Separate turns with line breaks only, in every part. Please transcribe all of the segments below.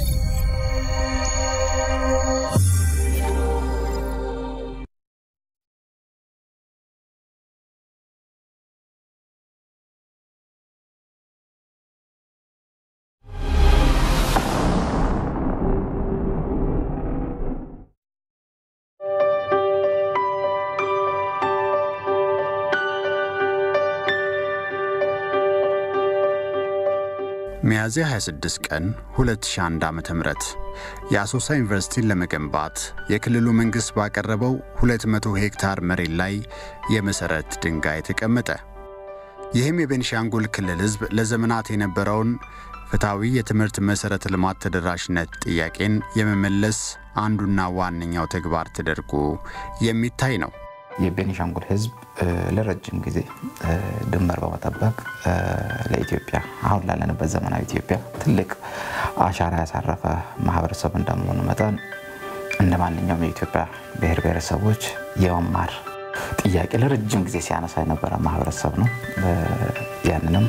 ሚያዝያ 26 ቀን 2001 ዓ.ም የአሶሳ ዩኒቨርሲቲን ለመገንባት የክልሉ መንግሥት ባቀረበው 200 ሄክታር መሬት ላይ የመሠረት ድንጋይ ተቀመጠ። ይህም የቤንሻንጉል ክልል ሕዝብ ለዘመናት የነበረውን ፍትሐዊ የትምህርት መሠረተ ልማት ተደራሽነት ጥያቄን የመመለስ አንዱና ዋነኛው ተግባር ተደርጎ የሚታይ ነው።
የቤኒሻንጉል ህዝብ ለረጅም ጊዜ ድንበር በመጠበቅ ለኢትዮጵያ አሁን ላለንበት ዘመናዊ ኢትዮጵያ ትልቅ አሻራ ያሳረፈ ማህበረሰብ እንደመሆኑ መጠን እንደ ማንኛውም የኢትዮጵያ ብሔር ብሔረሰቦች የመማር ጥያቄ ለረጅም ጊዜ ሲያነሳ የነበረ ማህበረሰብ ነው። ያንንም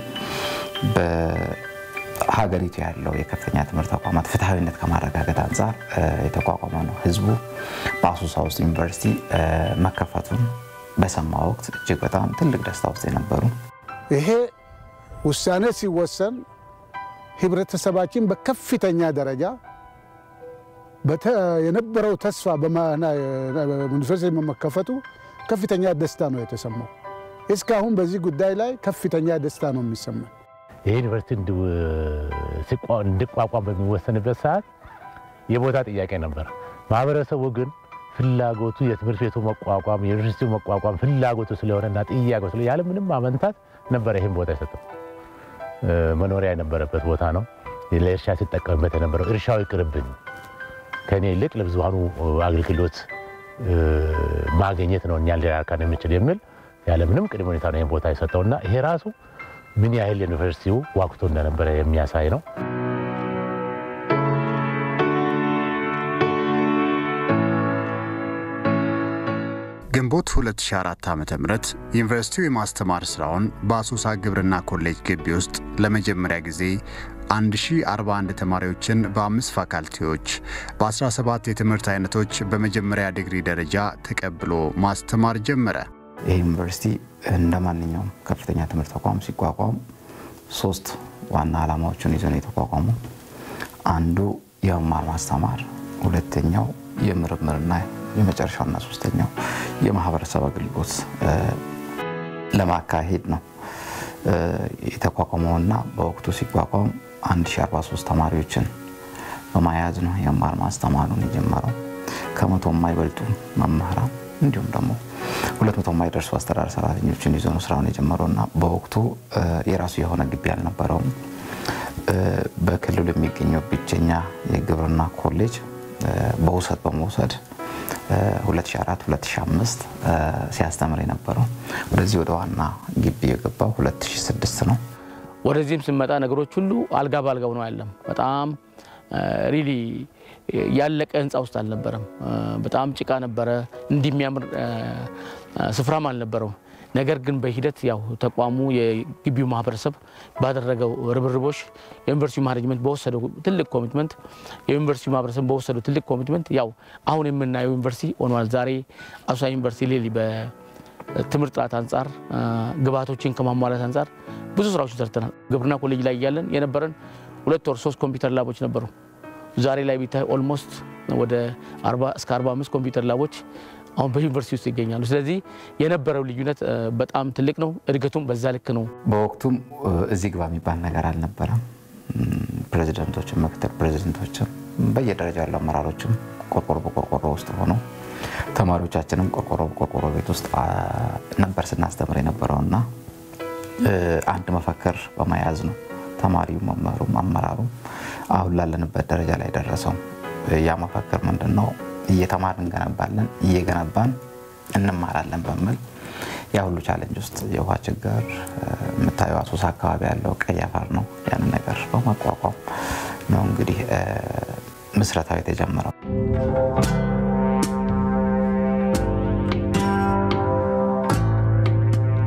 ሀገሪቱ ያለው የከፍተኛ ትምህርት ተቋማት ፍትሐዊነት ከማረጋገጥ አንጻር የተቋቋመ ነው። ህዝቡ በአሶሳ ውስጥ ዩኒቨርሲቲ መከፈቱን በሰማ ወቅት እጅግ በጣም ትልቅ ደስታ ውስጥ የነበሩ
ይሄ ውሳኔ ሲወሰን ህብረተሰባችን በከፍተኛ ደረጃ የነበረው ተስፋ ዩኒቨርሲቲ በመከፈቱ ከፍተኛ ደስታ ነው የተሰማው። እስካሁን በዚህ ጉዳይ ላይ ከፍተኛ ደስታ ነው የሚሰማው።
ይህ ዩኒቨርሲቲ እንዲቋቋም በሚወሰንበት ሰዓት የቦታ ጥያቄ ነበር። ማህበረሰቡ ግን ፍላጎቱ የትምህርት ቤቱ መቋቋም የዩኒቨርሲቲው መቋቋም ፍላጎቱ ስለሆነና ጥያቄው ስለ ያለ ምንም አመንታት ነበረ ይህን ቦታ የሰጠው። መኖሪያ የነበረበት ቦታ ነው። ለእርሻ ሲጠቀምበት የነበረው እርሻው ይቅርብኝ፣ ከእኔ ይልቅ ለብዙሃኑ አገልግሎት ማግኘት ነው እኛን ሊራካን የሚችል የሚል ያለ ምንም ቅድመ ሁኔታ ነው ይህን ቦታ የሰጠውና ይሄ ራሱ ምን ያህል ዩኒቨርሲቲው ዋክቶ እንደነበረ የሚያሳይ ነው።
ግንቦት 2004 ዓ ም ዩኒቨርሲቲው የማስተማር ሥራውን በአሶሳ ግብርና ኮሌጅ ግቢ ውስጥ ለመጀመሪያ ጊዜ 1041 ተማሪዎችን በአምስት ፋካልቲዎች በ17 የትምህርት አይነቶች በመጀመሪያ ዲግሪ ደረጃ ተቀብሎ ማስተማር ጀመረ።
ይህ ዩኒቨርሲቲ እንደ ማንኛውም ከፍተኛ ትምህርት ተቋም ሲቋቋም ሶስት ዋና ዓላማዎችን ይዞ ነው የተቋቋመው። አንዱ የመማር ማስተማር፣ ሁለተኛው የምርምርና የመጨረሻውና ሶስተኛው የማህበረሰብ አገልግሎት ለማካሄድ ነው የተቋቋመውና በወቅቱ ሲቋቋም 1043 ተማሪዎችን በመያዝ ነው የመማር ማስተማሩን የጀመረው። ከመቶ የማይበልጡ መምህራን እንዲሁም ደግሞ ሁለት መቶ የማይደርሱ አስተዳደር ሰራተኞችን ይዞ ነው ስራውን የጀመረው እና በወቅቱ የራሱ የሆነ ግቢ አልነበረውም። በክልሉ የሚገኘው ብቸኛ የግብርና ኮሌጅ በውሰት በመውሰድ 2004 2005 ሲያስተምር የነበረው ወደዚህ ወደ ዋና ግቢ የገባው 2006 ነው።
ወደዚህም ስንመጣ ነገሮች ሁሉ አልጋ ባልጋ ሆነው አይደለም። በጣም ሪሊ ያለቀ ህንፃ ውስጥ አልነበረም። በጣም ጭቃ ነበረ። እንዲህ የሚያምር ስፍራም አልነበረው። ነገር ግን በሂደት ያው ተቋሙ የግቢው ማህበረሰብ ባደረገው ርብርቦች የዩኒቨርሲቲ ማኔጅመንት በወሰደው ትልቅ ኮሚትመንት የዩኒቨርሲቲ ማህበረሰብ በወሰደው ትልቅ ኮሚትመንት ያው አሁን የምናየው ዩኒቨርሲቲ ሆኗል። ዛሬ አሶሳ ዩኒቨርሲቲ ሌሊ በትምህርት ጥራት አንጻር ግብዓቶችን ከማሟላት አንጻር ብዙ ስራዎችን ሰርተናል። ግብርና ኮሌጅ ላይ እያለን የነበረን ሁለት ወር ሶስት ኮምፒውተር ላቦች ነበሩ። ዛሬ ላይ ቢታይ ኦልሞስት ወደ 40 እስከ 45 ኮምፒውተር ላቦች አሁን በዩኒቨርሲቲ ውስጥ ይገኛሉ። ስለዚህ የነበረው ልዩነት በጣም ትልቅ ነው። እድገቱም በዛ ልክ ነው።
በወቅቱም እዚህ ግባ የሚባል ነገር አልነበረም። ፕሬዚደንቶችም ምክትል ፕሬዚደንቶችም በየደረጃ ያሉ አመራሮችም ቆርቆሮ በቆርቆሮ ውስጥ ሆነው ተማሪዎቻችንም ቆርቆሮ በቆርቆሮ ቤት ውስጥ ነበር ስናስተምር የነበረውና አንድ መፈክር በመያዝ ነው ተማሪው፣ መምህሩም፣ አመራሩም አሁን ላለንበት ደረጃ ላይ ደረሰው። ያ መፈክር ምንድን ነው? እየተማርን እንገነባለን፣ እየገነባን እንማራለን በሚል ያ ሁሉ ቻሌንጅ ውስጥ የውሃ ችግር የምታየው አሶሳ አካባቢ ያለው ቀይ አፈር ነው። ያንን ነገር በመቋቋም ነው እንግዲህ ምስረታው የተጀመረው።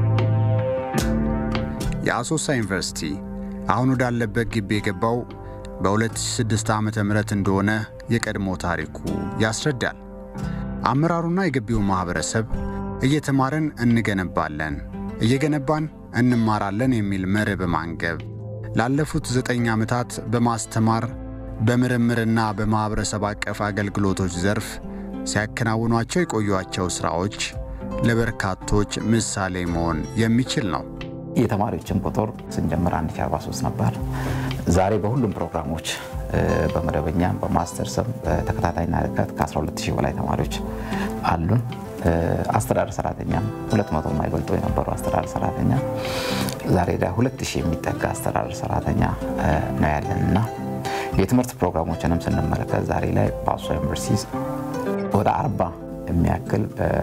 የአሶሳ ዩኒቨርሲቲ አሁን ወዳለበት ግቢ የገባው በ2006 ዓ ም እንደሆነ የቀድሞ ታሪኩ ያስረዳል። አመራሩና የግቢው ማኅበረሰብ እየተማርን እንገነባለን፣ እየገነባን እንማራለን የሚል መርህ በማንገብ ላለፉት ዘጠኝ ዓመታት በማስተማር በምርምርና በማኅበረሰብ አቀፍ አገልግሎቶች ዘርፍ ሲያከናውኗቸው የቆዩቸው ሥራዎች ለበርካቶች ምሳሌ መሆን የሚችል ነው።
የተማሪዎችን ቁጥር ስንጀምር 1043 ነበር። ዛሬ በሁሉም ፕሮግራሞች በመደበኛም በማስተርስም በተከታታይና ርቀት ከ12000 በላይ ተማሪዎች አሉን። አስተዳደር ሰራተኛም 200 የማይበልጡ የነበሩ አስተዳደር ሰራተኛ ዛሬ ላይ 2000 የሚጠጋ አስተዳደር ሰራተኛ ነው ያለን እና የትምህርት ፕሮግራሞችንም ስንመለከት ዛሬ ላይ በአሶሳ ዩኒቨርሲቲ ወደ 40 የሚያክል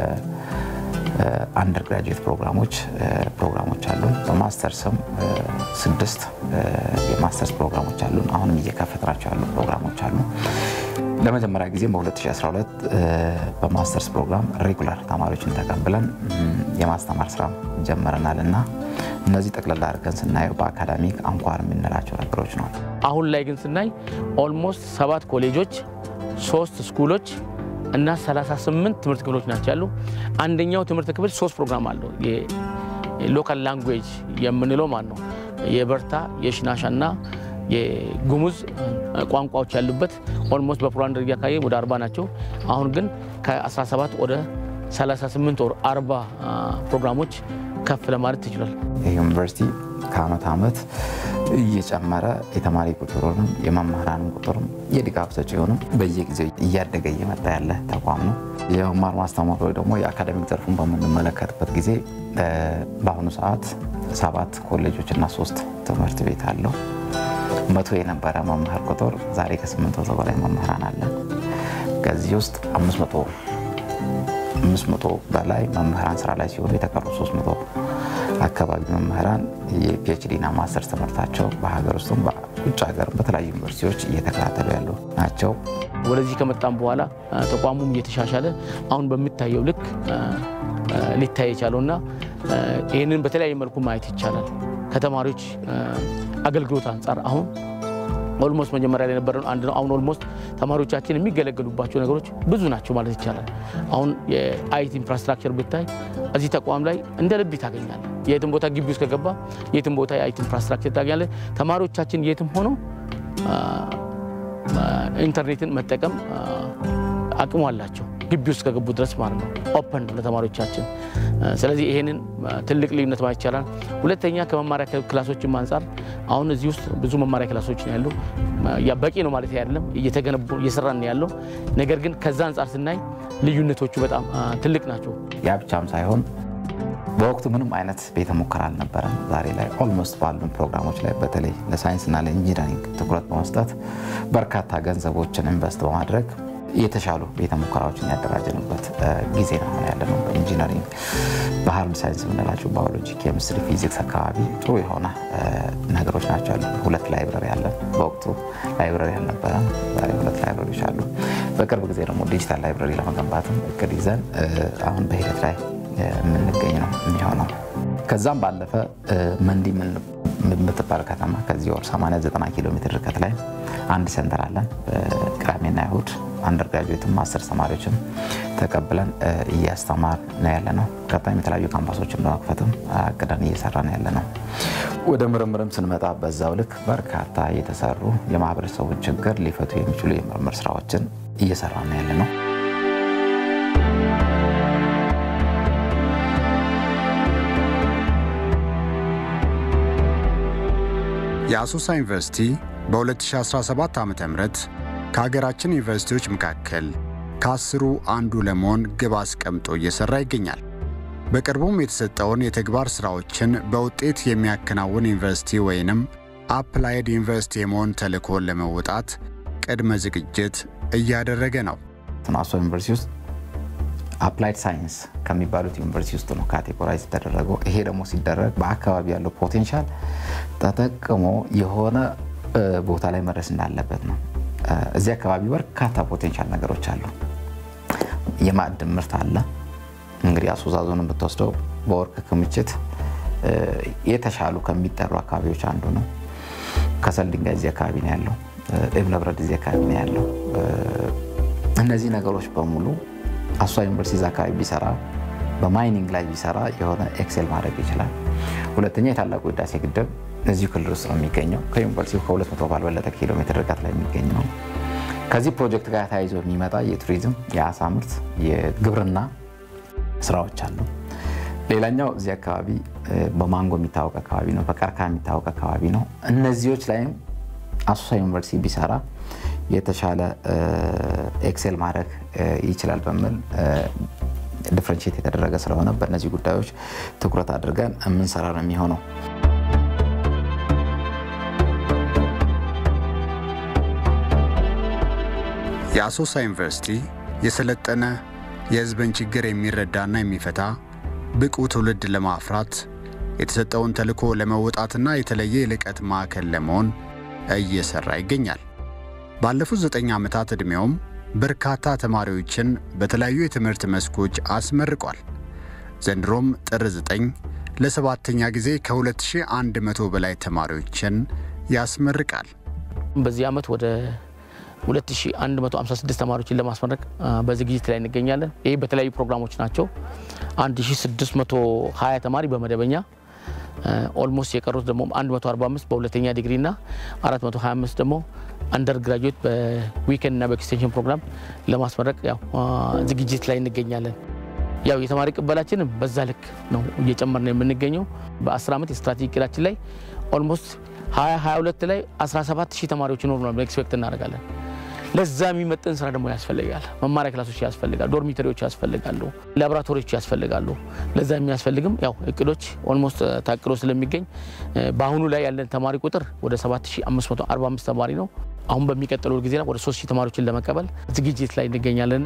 አንደር ግራጁዌት ፕሮግራሞች ፕሮግራሞች አሉን። በማስተርስም ስድስት የማስተርስ ፕሮግራሞች አሉን። አሁንም እየከፈትናቸው ያሉ ፕሮግራሞች አሉ። ለመጀመሪያ ጊዜ በ2012 በማስተርስ ፕሮግራም ሬጉላር ተማሪዎችን ተቀብለን የማስተማር ስራ ጀምረናል እና እነዚህ ጠቅላላ አድርገን ስናየው በአካዳሚክ አንኳር የምንላቸው ነገሮች ነው።
አሁን ላይ ግን ስናይ ኦልሞስት ሰባት ኮሌጆች፣ ሶስት ስኩሎች እና 38 ትምህርት ክፍሎች ናቸው ያሉ። አንደኛው ትምህርት ክፍል ሶስት ፕሮግራም አለው። የሎካል ላንጉዌጅ የምንለው ማለት ነው። የበርታ የሽናሻ እና የጉሙዝ ቋንቋዎች ያሉበት ኦልሞስት በፕሮግራም ደረጃ ካየ ወደ 40 ናቸው። አሁን ግን ከ17 ወደ 38 ወር 40 ፕሮግራሞች ከፍ ለማለት ይችላል።
ይህ ዩኒቨርሲቲ ከአመት ዓመት እየጨመረ የተማሪ ቁጥሩንም የመምህራንም ቁጥርም የድጋፍ ሰጪውንም በየጊዜው እያደገ እየመጣ ያለ ተቋም ነው። የመማር ማስተማር ወይ ደግሞ የአካዳሚክ ዘርፉን በምንመለከትበት ጊዜ በአሁኑ ሰዓት ሰባት ኮሌጆች እና ሶስት ትምህርት ቤት አለው። መቶ የነበረ መምህር ቁጥር ዛሬ ከስምንት መቶ በላይ መምህራን አለ። ከዚህ ውስጥ አምስት መቶ በላይ መምህራን ስራ ላይ ሲሆኑ የተቀሩ ሶስት መቶ አካባቢ መምህራን የፒኤችዲ እና ማስተርስ ትምህርታቸው በሀገር ውስጥም በውጭ ሀገር በተለያዩ ዩኒቨርሲቲዎች እየተከታተሉ ያሉ ናቸው።
ወደዚህ ከመጣም በኋላ ተቋሙም እየተሻሻለ አሁን በሚታየው ልክ ሊታይ የቻለውና ይህንን በተለያየ መልኩ ማየት ይቻላል። ከተማሪዎች አገልግሎት አንጻር አሁን ኦልሞስት መጀመሪያ ላይ የነበረ አንድ ነው። አሁን ኦልሞስት ተማሪዎቻችን የሚገለገሉባቸው ነገሮች ብዙ ናቸው ማለት ይቻላል። አሁን የአይቲ ኢንፍራስትራክቸር ብታይ እዚህ ተቋም ላይ እንደ ልብ ታገኛለህ። የትም ቦታ ግቢ ውስጥ ከገባ የትም ቦታ የአይቲ ኢንፍራስትራክቸር ታገኛለህ። ተማሪዎቻችን የትም ሆነው ኢንተርኔትን መጠቀም አቅሙ አላቸው ግቢ ውስጥ ከገቡ ድረስ ማለት ነው። ኦፐን ነው ለተማሪዎቻችን። ስለዚህ ይሄንን ትልቅ ልዩነት ማለት ይቻላል። ሁለተኛ ከመማሪያ ክላሶችም አንጻር አሁን እዚህ ውስጥ ብዙ መማሪያ ክላሶች ነው ያሉ። ያ በቂ ነው ማለት አይደለም፣ እየተገነቡ እየሰራን ነው ያለው። ነገር ግን ከዛ አንጻር ስናይ ልዩነቶቹ በጣም ትልቅ ናቸው።
ያ ብቻም ሳይሆን በወቅቱ ምንም አይነት ቤተ ሙከራ አልነበረም። ዛሬ ላይ ኦልሞስት ባሉን ፕሮግራሞች ላይ በተለይ ለሳይንስና ለኢንጂነሪንግ ትኩረት በመስጠት በርካታ ገንዘቦችን ኢንቨስት በማድረግ የተሻሉ ቤተ ሙከራዎችን ያደራጀንበት ጊዜ ነው ያለ ነው። በኢንጂነሪንግ በሀርድ ሳይንስ የምንላቸው ባዮሎጂ፣ ኬሚስትሪ፣ ፊዚክስ አካባቢ ጥሩ የሆነ ነገሮች ናቸው ያሉ። ሁለት ላይብረሪ አለን። በወቅቱ ላይብረሪ አልነበረም። ዛሬ ሁለት ላይብረሪዎች አሉ። በቅርብ ጊዜ ደግሞ ዲጂታል ላይብረሪ ለመገንባትም እቅድ ይዘን አሁን በሂደት ላይ የምንገኝ ነው የሚሆነው። ከዛም ባለፈ መንዲ የምትባል ከተማ ከዚህ ወር 89 ኪሎ ሜትር ርቀት ላይ አንድ ሴንተር አለን። በቅዳሜና እሁድ አንደር ግራጁዌትም ማስተርስ ተማሪዎችም ተቀብለን እያስተማር ነው ያለ ነው። ቀጣይም የተለያዩ ካምፓሶችን በመክፈትም አቅደን እየሰራ ነው ያለ ነው። ወደ ምርምርም ስንመጣ በዛው ልክ በርካታ የተሰሩ የማህበረሰቡን ችግር ሊፈቱ የሚችሉ የምርምር ስራዎችን እየሰራ ነው ያለ ነው።
የአሶሳ ዩኒቨርሲቲ በ2017 ዓ ም ከሀገራችን ዩኒቨርሲቲዎች መካከል ከአስሩ አንዱ ለመሆን ግብ አስቀምጦ እየሠራ ይገኛል። በቅርቡም የተሰጠውን የተግባር ሥራዎችን በውጤት የሚያከናውን ዩኒቨርሲቲ ወይንም አፕላይድ ዩኒቨርሲቲ የመሆን ተልእኮን ለመወጣት ቅድመ ዝግጅት እያደረገ ነው።
አሶሳ ዩኒቨርሲቲ ውስጥ አፕላይድ ሳይንስ ከሚባሉት ዩኒቨርሲቲ ውስጥ ነው ካቴጎራይዝ የተደረገው። ይሄ ደግሞ ሲደረግ በአካባቢ ያለው ፖቴንሻል ተጠቅሞ የሆነ ቦታ ላይ መድረስ እንዳለበት ነው። እዚህ አካባቢ በርካታ ፖቴንሻል ነገሮች አሉ። የማዕድን ምርት አለ። እንግዲህ አሶሳ ዞንን ብትወስደው በወርቅ ክምችት የተሻሉ ከሚጠሩ አካባቢዎች አንዱ ነው። ከሰል ድንጋይ እዚህ አካባቢ ነው ያለው። እብነ በረድ እዚህ አካባቢ ነው ያለው። እነዚህ ነገሮች በሙሉ አሶሳ ዩኒቨርሲቲ እዛ አካባቢ ቢሰራ በማይኒንግ ላይ ቢሰራ የሆነ ኤክሴል ማድረግ ይችላል። ሁለተኛ የታላቁ ህዳሴ ግድብ እዚሁ ክልል ውስጥ ነው የሚገኘው። ከዩኒቨርሲቲው ከ200 ባልበለጠ ኪሎ ሜትር ርቀት ላይ የሚገኝ ነው። ከዚህ ፕሮጀክት ጋር ተያይዞ የሚመጣ የቱሪዝም፣ የአሳ ምርት፣ የግብርና ስራዎች አሉ። ሌላኛው እዚህ አካባቢ በማንጎ የሚታወቅ አካባቢ ነው። በቀርከሃ የሚታወቅ አካባቢ ነው። እነዚዎች ላይም አሶሳ ዩኒቨርሲቲ ቢሰራ የተሻለ ኤክሴል ማድረግ ይችላል በሚል ዲፍረንሽት የተደረገ ስለሆነ በእነዚህ ጉዳዮች ትኩረት አድርገን የምንሰራ ነው የሚሆነው።
የአሶሳ ዩኒቨርሲቲ የሰለጠነ የህዝብን ችግር የሚረዳና የሚፈታ ብቁ ትውልድ ለማፍራት የተሰጠውን ተልዕኮ ለመወጣትና የተለየ የልቀት ማዕከል ለመሆን እየሰራ ይገኛል። ባለፉት ዘጠኝ ዓመታት ዕድሜውም በርካታ ተማሪዎችን በተለያዩ የትምህርት መስኮች አስመርቋል። ዘንድሮም ጥር 9 ለሰባተኛ ጊዜ ከ2100 በላይ ተማሪዎችን ያስመርቃል።
በዚህ ዓመት ወደ 2156 ተማሪዎችን ለማስመረቅ በዝግጅት ላይ እንገኛለን። ይህ በተለያዩ ፕሮግራሞች ናቸው። 1620 ተማሪ በመደበኛ ኦልሞስት የቀሩት ደግሞ 145 በሁለተኛ ዲግሪ እና 425 ደግሞ አንደር ግራጁዌት በዊኬንድ እና በኤክስቴንሽን ፕሮግራም ለማስመረቅ ያው ዝግጅት ላይ እንገኛለን። ያው የተማሪ ቅበላችንም በዛ ልክ ነው እየጨመር ነው የምንገኘው። በ10 ዓመት የስትራቴጂ እቅዳችን ላይ ኦልሞስት 2022 ላይ 17 ሺህ ተማሪዎች ይኖሩ ነው ኤክስፔክት እናደርጋለን። ለዛ የሚመጥን ስራ ደግሞ ያስፈልጋል። መማሪያ ክላሶች ያስፈልጋል፣ ዶርሚተሪዎች ያስፈልጋሉ፣ ላቦራቶሪዎች ያስፈልጋሉ። ለዛ የሚያስፈልግም ያው እቅዶች ኦልሞስት ታቅዶ ስለሚገኝ በአሁኑ ላይ ያለን ተማሪ ቁጥር ወደ 7545 ተማሪ ነው። አሁን በሚቀጥለው ጊዜ ወደ 3000 ተማሪዎችን ለመቀበል ዝግጅት ላይ እንገኛለን።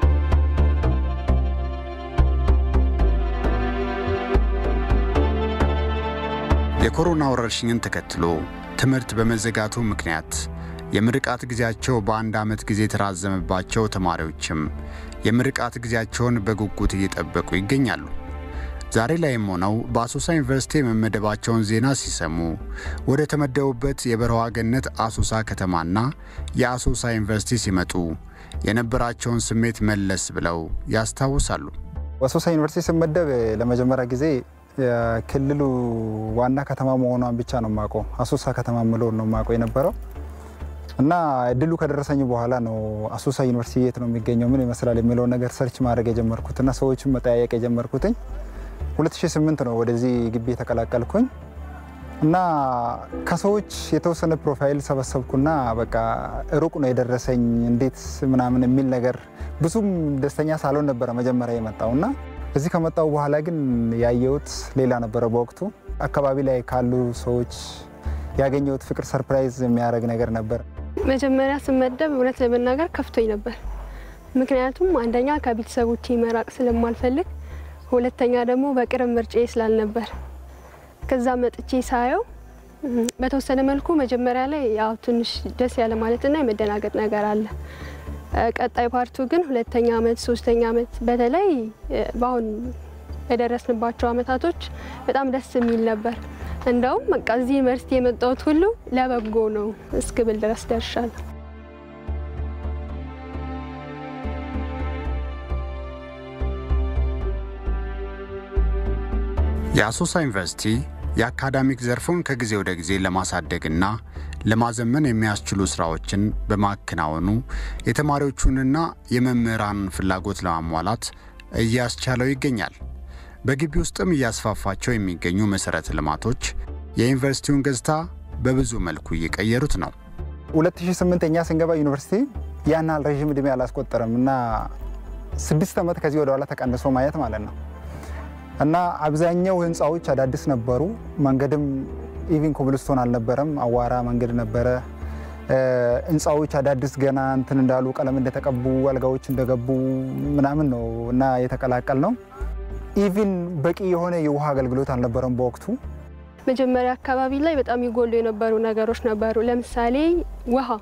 የኮሮና ወረርሽኝን ተከትሎ ትምህርት በመዘጋቱ ምክንያት የምርቃት ጊዜያቸው በአንድ ዓመት ጊዜ የተራዘመባቸው ተማሪዎችም የምርቃት ጊዜያቸውን በጉጉት እየጠበቁ ይገኛሉ። ዛሬ ላይም ሆነው በአሶሳ ዩኒቨርሲቲ የመመደባቸውን ዜና ሲሰሙ ወደ ተመደቡበት የበረሃ ገነት አሶሳ ከተማና የአሶሳ ዩኒቨርሲቲ ሲመጡ የነበራቸውን ስሜት መለስ ብለው ያስታውሳሉ።
አሶሳ ዩኒቨርሲቲ ስመደብ ለመጀመሪያ ጊዜ የክልሉ ዋና ከተማ መሆኗን ብቻ ነው የማውቀው። አሶሳ ከተማ ምለውን ነው የማውቀው የነበረው እና እድሉ ከደረሰኝ በኋላ ነው አሶሳ ዩኒቨርሲቲ የት ነው የሚገኘው፣ ምን ይመስላል የሚለውን ነገር ሰርች ማድረግ የጀመርኩትና ሰዎችን መጠያየቅ የጀመርኩትኝ 2008 ነው ወደዚህ ግቢ የተቀላቀልኩኝ እና ከሰዎች የተወሰነ ፕሮፋይል ሰበሰብኩና በቃ ሩቅ ነው የደረሰኝ እንዴት ምናምን የሚል ነገር ብዙም ደስተኛ ሳልሆን ነበረ መጀመሪያ የመጣው እና እዚህ ከመጣው በኋላ ግን ያየሁት ሌላ ነበረ። በወቅቱ አካባቢ ላይ ካሉ ሰዎች ያገኘሁት ፍቅር ሰርፕራይዝ የሚያደርግ ነገር ነበር።
መጀመሪያ ስመደብ እውነት ለመናገር ከፍቶኝ ነበር። ምክንያቱም አንደኛ ከቤተሰቦቼ መራቅ ስለማልፈልግ፣ ሁለተኛ ደግሞ በቅርብ ምርጫዬ ስላልነበር ከዛ መጥቼ ሳየው በተወሰነ መልኩ መጀመሪያ ላይ ያው ትንሽ ደስ ያለ ማለትና የመደናገጥ ነገር አለ። ቀጣይ ፓርቱ ግን ሁለተኛ ዓመት ሶስተኛ ዓመት በተለይ በአሁን የደረስንባቸው አመታቶች በጣም ደስ የሚል ነበር። እንደውም በቃ እዚህ ዩኒቨርሲቲ የመጣሁት ሁሉ ለበጎ ነው እስክብል ድረስ ደርሻለሁ።
የአሶሳ ዩኒቨርሲቲ የአካዳሚክ ዘርፉን ከጊዜ ወደ ጊዜ ለማሳደግና ለማዘመን የሚያስችሉ ስራዎችን በማከናወኑ የተማሪዎቹንና የመምህራንን ፍላጎት ለማሟላት እያስቻለው ይገኛል። በግቢ ውስጥም እያስፋፋቸው የሚገኙ መሠረተ ልማቶች የዩኒቨርሲቲውን ገጽታ በብዙ መልኩ እየቀየሩት ነው።
2008 እኛ ስንገባ ዩኒቨርሲቲ ያን ያህል ረዥም ዕድሜ አላስቆጠረም እና ስድስት ዓመት ከዚህ ወደ ኋላ ተቀንሶ ማየት ማለት ነው እና አብዛኛው ህንፃዎች አዳዲስ ነበሩ። መንገድም ኢቪን ኮብልስቶን አልነበረም፣ አዋራ መንገድ ነበረ። ህንፃዎች አዳዲስ ገና እንትን እንዳሉ ቀለም እንደተቀቡ አልጋዎች እንደገቡ ምናምን ነው እና የተቀላቀል ነው። ኢቪን በቂ የሆነ የውሃ አገልግሎት አልነበረም በወቅቱ።
መጀመሪያ አካባቢ ላይ በጣም ይጎሉ የነበሩ ነገሮች ነበሩ። ለምሳሌ ውሃ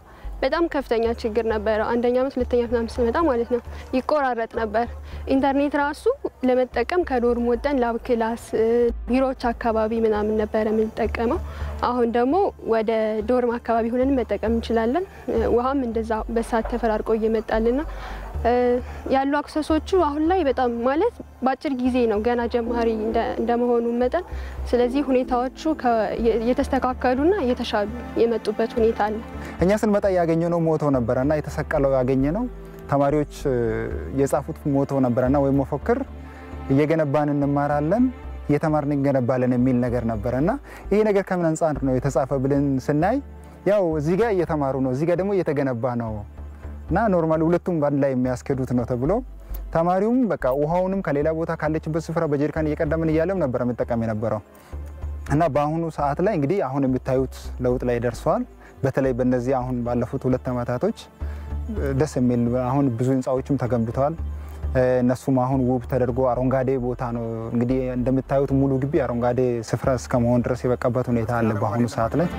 በጣም ከፍተኛ ችግር ነበረ። አንደኛ ዓመት ሁለተኛ ዓመት ምናምን ስንመጣ ማለት ነው ይቆራረጥ ነበር። ኢንተርኔት ራሱ ለመጠቀም ከዶርም ወጠን ላብ ክላስ፣ ቢሮዎች አካባቢ ምናምን ነበረ የምንጠቀመው። አሁን ደግሞ ወደ ዶርም አካባቢ ሆነን መጠቀም እንችላለን። ውሃም እንደዛ በሰዓት ተፈራርቆ እየመጣልን ነው ያሉ አክሰሶቹ አሁን ላይ በጣም ማለት በአጭር ጊዜ ነው ገና ጀማሪ እንደመሆኑ መጠን ስለዚህ ሁኔታዎቹ የተስተካከሉና የተሻሉ የመጡበት ሁኔታ አለ።
እኛ ስንመጣ ያገኘነው ሞቶ ነበረና የተሰቀለው ያገኘነው ተማሪዎች የጻፉት ሞቶ ነበረና ወይም መፎክር እየገነባን እንማራለን እየተማርን እንገነባለን የሚል ነገር ነበረና ይሄ ነገር ከምን አንጻር ነው የተጻፈ ብለን ስናይ ያው እዚህ ጋር እየተማሩ ነው፣ እዚህ ጋር ደግሞ እየተገነባ ነው እና ኖርማሊ ሁለቱም በአንድ ላይ የሚያስኬዱት ነው ተብሎ ተማሪውም በቃ ውሃውንም ከሌላ ቦታ ካለችበት ስፍራ በጀሪካን እየቀደምን እያለም ነበረ መጠቀም የነበረው እና በአሁኑ ሰዓት ላይ እንግዲህ አሁን የምታዩት ለውጥ ላይ ደርሰዋል። በተለይ በእነዚህ አሁን ባለፉት ሁለት ዓመታቶች ደስ የሚል አሁን ብዙ ህንፃዎችም ተገንብተዋል። እነሱም አሁን ውብ ተደርጎ አረንጓዴ ቦታ ነው እንግዲህ እንደምታዩት ሙሉ ግቢ አረንጓዴ ስፍራ እስከ መሆን ድረስ የበቃበት ሁኔታ አለ በአሁኑ ሰዓት ላይ።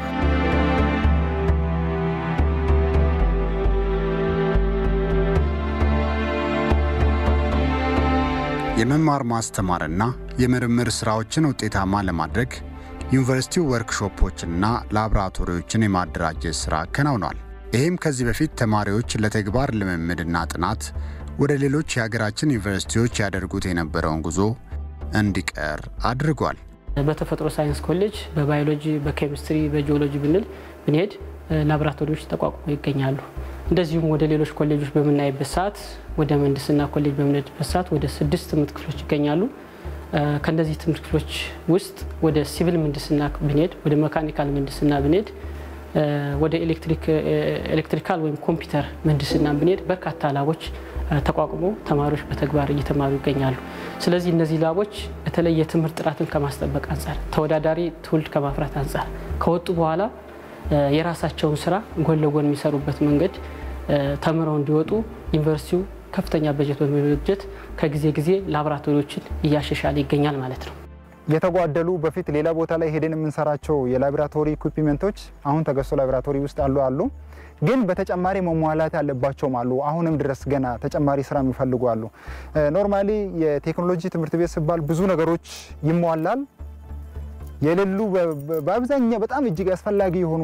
የመማር ማስተማርና የምርምር ስራዎችን ውጤታማ ለማድረግ ዩኒቨርሲቲው ወርክሾፖችንና ላቦራቶሪዎችን የማደራጀት ስራ አከናውኗል። ይህም ከዚህ በፊት ተማሪዎች ለተግባር ልምምድና ጥናት ወደ ሌሎች የሀገራችን ዩኒቨርሲቲዎች ያደርጉት የነበረውን ጉዞ እንዲቀር አድርጓል።
በተፈጥሮ ሳይንስ ኮሌጅ በባዮሎጂ፣ በኬሚስትሪ፣ በጂኦሎጂ ብንል ብንሄድ ላቦራቶሪዎች ተቋቁሞ ይገኛሉ። እንደዚሁም ወደ ሌሎች ኮሌጆች በምናይበት ሰዓት ወደ ምህንድስና ኮሌጅ በምንሄድበት ሰዓት ወደ ስድስት ትምህርት ክፍሎች ይገኛሉ። ከእነዚህ ትምህርት ክፍሎች ውስጥ ወደ ሲቪል ምህንድስና ብንሄድ፣ ወደ መካኒካል ምህንድስና ብንሄድ፣ ወደ ኤሌክትሪካል ወይም ኮምፒውተር ምህንድስና ብንሄድ በርካታ ላቦች ተቋቁሞ ተማሪዎች በተግባር እየተማሩ ይገኛሉ። ስለዚህ እነዚህ ላቦች በተለይ የትምህርት ጥራትን ከማስጠበቅ አንጻር፣ ተወዳዳሪ ትውልድ ከማፍራት አንጻር ከወጡ በኋላ የራሳቸውን ስራ ጎን ለጎን የሚሰሩበት መንገድ ተምረው እንዲወጡ ዩኒቨርሲቲው ከፍተኛ በጀት በመበጀት ከጊዜ ጊዜ ላቦራቶሪዎችን እያሻሻለ ይገኛል ማለት ነው።
የተጓደሉ በፊት ሌላ ቦታ ላይ ሄደን የምንሰራቸው የላቦራቶሪ ኢኩዊፕመንቶች አሁን ተገዝቶ ላቦራቶሪ ውስጥ አሉ አሉ ግን በተጨማሪ መሟላት ያለባቸውም አሉ። አሁንም ድረስ ገና ተጨማሪ ስራ የሚፈልጉ አሉ። ኖርማሊ የቴክኖሎጂ ትምህርት ቤት ሲባል ብዙ ነገሮች ይሟላል። የሌሉ በአብዛኛው በጣም እጅግ አስፈላጊ የሆኑ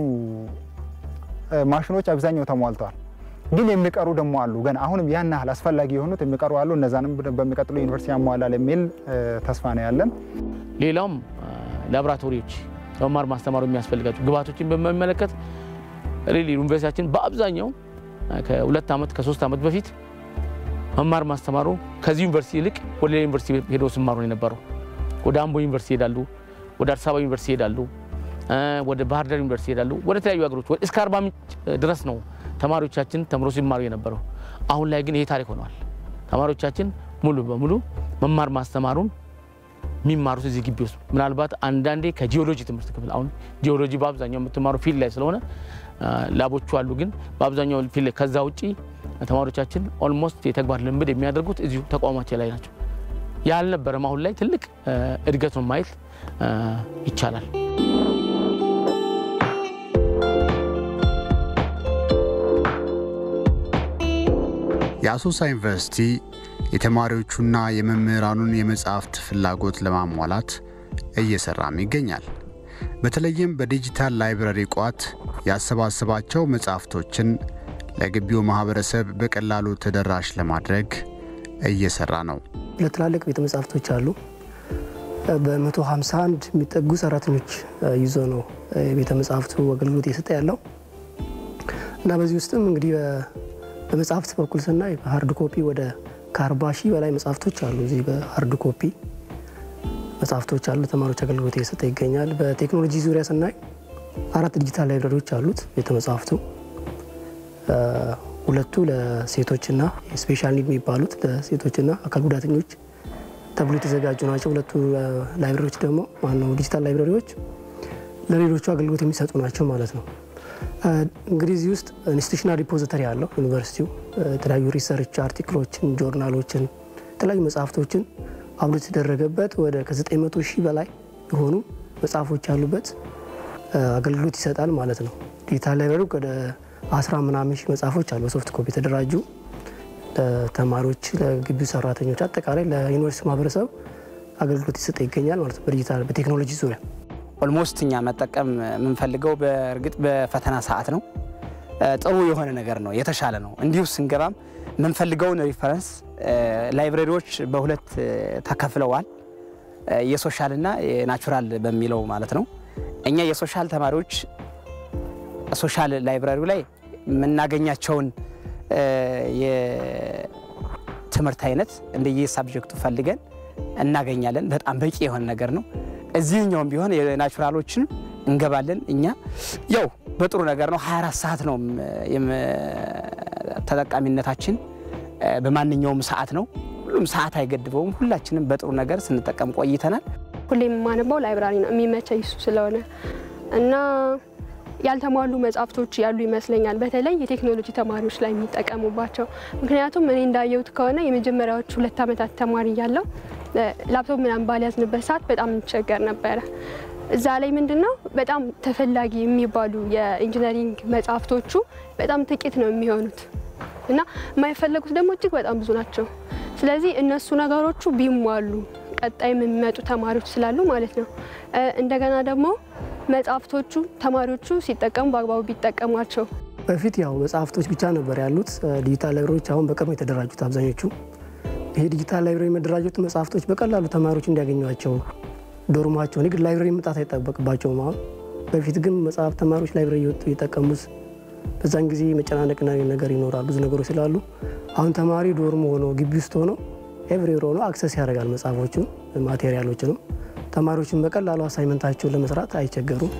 ማሽኖች አብዛኛው ተሟልተዋል። ግን የሚቀሩ ደግሞ አሉ። ገና አሁንም ያን ያህል አስፈላጊ የሆኑት የሚቀሩ አሉ። እነዛንም በሚቀጥሉ ዩኒቨርሲቲ ያሟላል የሚል ተስፋ ነው ያለን።
ሌላውም ላቦራቶሪዎች ለመማር ማስተማሩ የሚያስፈልጋቸው ግብዓቶችን በሚመለከት ሪሊ ዩኒቨርሲቲያችን በአብዛኛው ከሁለት ዓመት ከሶስት ዓመት በፊት መማር ማስተማሩ ከዚህ ዩኒቨርሲቲ ይልቅ ወደ ሌላ ዩኒቨርሲቲ ሄደው ሲማሩ ነው የነበረው። ወደ አምቦ ዩኒቨርሲቲ ይሄዳሉ፣ ወደ አዲስ አበባ ዩኒቨርሲቲ ይሄዳሉ፣ ወደ ባህር ዳር ዩኒቨርሲቲ ይሄዳሉ፣ ወደ ተለያዩ ሀገሮች እስከ አርባ ምንጭ ድረስ ነው ተማሪዎቻችን ተምሮ ሲማሩ የነበረው። አሁን ላይ ግን ይሄ ታሪክ ሆነዋል። ተማሪዎቻችን ሙሉ በሙሉ መማር ማስተማሩን የሚማሩት እዚህ ግቢ ውስጥ ምናልባት አንዳንዴ ከጂኦሎጂ ትምህርት ክፍል አሁን ጂኦሎጂ በአብዛኛው የምትማሩ ፊልድ ላይ ስለሆነ ላቦቹ አሉ። ግን በአብዛኛው ፊልድ ላይ ከዛ ውጪ ተማሪዎቻችን ኦልሞስት የተግባር ልምድ የሚያደርጉት እዚሁ ተቋማችን ላይ ናቸው። ያልነበረም አሁን ላይ ትልቅ እድገት ነው ማየት ይቻላል።
የአሶሳ ዩኒቨርሲቲ የተማሪዎቹና የመምህራኑን የመጽሐፍት ፍላጎት ለማሟላት እየሰራም ይገኛል። በተለይም በዲጂታል ላይብረሪ ቋት ያሰባሰባቸው መጽሐፍቶችን ለግቢው ማህበረሰብ በቀላሉ ተደራሽ ለማድረግ እየሰራ ነው።
ለትላልቅ ቤተ መጻሕፍቶች አሉ። በ151 የሚጠጉ ሰራተኞች ይዞ ነው የቤተ መጻሕፍቱ አገልግሎት እየሰጠ ያለው እና በዚህ ውስጥም እንግዲህ በመጽሐፍት በኩል ስናይ በሀርድ ኮፒ ወደ ከ40 ሺህ በላይ መጽሐፍቶች አሉ። እዚህ በሀርድ ኮፒ መጽሐፍቶች አሉ። ተማሪዎች አገልግሎት እየሰጠ ይገኛል። በቴክኖሎጂ ዙሪያ ስናይ አራት ዲጂታል ላይብረሪዎች አሉት ቤተ መጽሐፍቱ። ሁለቱ ለሴቶችና ስፔሻል ኒድ የሚባሉት ለሴቶችና አካል ጉዳተኞች ተብሎ የተዘጋጁ ናቸው። ሁለቱ ላይብረሪዎች ደግሞ ማነው ዲጂታል ላይብረሪዎች ለሌሎቹ አገልግሎት የሚሰጡ ናቸው ማለት ነው። እንግዲህ እዚህ ውስጥ ኢንስቲቱሽናል ሪፖዚተሪ አለው ዩኒቨርሲቲው የተለያዩ ሪሰርች አርቲክሎችን፣ ጆርናሎችን፣ የተለያዩ መጽሐፍቶችን አብሎት የተደረገበት ወደ ከ900 ሺህ በላይ የሆኑ መጽሐፎች ያሉበት አገልግሎት ይሰጣል ማለት ነው። ዲጂታል ላይብረሪ ወደ አስራ ምናምን ሺህ መጽሐፎች አሉ በሶፍት ኮፒ የተደራጁ ለተማሪዎች፣ ለግቢው ሰራተኞች፣ አጠቃላይ ለዩኒቨርሲቲ ማህበረሰብ አገልግሎት ይሰጠ ይገኛል ማለት ነው። በዲጂታል በቴክኖሎጂ ዙሪያ
ኦልሞስት እኛ መጠቀም የምንፈልገው በእርግጥ በፈተና ሰዓት ነው። ጥሩ የሆነ ነገር ነው፣ የተሻለ ነው። እንዲሁ ስንገባም የምንፈልገውን ሪፈረንስ ላይብረሪዎች በሁለት ተከፍለዋል። የሶሻልና የናቹራል በሚለው ማለት ነው። እኛ የሶሻል ተማሪዎች ሶሻል ላይብረሪው ላይ የምናገኛቸውን የትምህርት አይነት እንደየ ሳብጀክቱ ፈልገን እናገኛለን። በጣም በቂ የሆነ ነገር ነው። እዚህኛውም ቢሆን የናቹራሎችን እንገባለን። እኛ ያው በጥሩ ነገር ነው። 24 ሰዓት ነው ተጠቃሚነታችን፣ በማንኛውም ሰዓት ነው። ሁሉም ሰዓት አይገድበውም። ሁላችንም በጥሩ ነገር ስንጠቀም ቆይተናል።
ሁሌም የማነበው ላይብራሪ ነው የሚመቸኝ እሱ ስለሆነ እና ያልተሟሉ መጽሐፍቶች ያሉ ይመስለኛል። በተለይ የቴክኖሎጂ ተማሪዎች ላይ የሚጠቀሙባቸው። ምክንያቱም እኔ እንዳየሁት ከሆነ የመጀመሪያዎቹ ሁለት ዓመታት ተማሪ እያለሁ ላፕቶፕ ምናምን ባልያዝንበት ሰዓት በጣም እንቸገር ነበረ። እዛ ላይ ምንድን ነው በጣም ተፈላጊ የሚባሉ የኢንጂነሪንግ መጽሐፍቶቹ በጣም ጥቂት ነው የሚሆኑት እና የማይፈለጉት ደግሞ እጅግ በጣም ብዙ ናቸው። ስለዚህ እነሱ ነገሮቹ ቢሟሉ ቀጣይ የሚመጡ ተማሪዎች ስላሉ ማለት ነው። እንደገና ደግሞ መጽሐፍቶቹ ተማሪዎቹ ሲጠቀሙ በአግባቡ ቢጠቀሟቸው።
በፊት ያው መጽሐፍቶች ብቻ ነበር ያሉት ዲጂታል ላይብረሪዎች አሁን በቅርቡ የተደራጁት አብዛኞቹ። ይሄ ዲጂታል ላይብረሪ መደራጀት መጽሐፍቶች በቀላሉ ተማሪዎች እንዲያገኟቸው ዶርማቸውን የግድ ላይብረሪ መምጣት አይጠበቅባቸውም። አሁን በፊት ግን መጽሐፍ ተማሪዎች ላይብረሪ እየወጡ የጠቀሙት በዛን ጊዜ መጨናነቅና ነገር ይኖራል ብዙ ነገሮች ስላሉ አሁን ተማሪ ዶርም ሆኖ ግቢ ውስጥ ሆኖ ኤቭሪዌር ሆኖ አክሰስ ያደርጋል መጽሐፎቹን ማቴሪያሎችንም። ተማሪዎችን በቀላሉ አሳይመንታቸውን ለመስራት አይቸገሩም።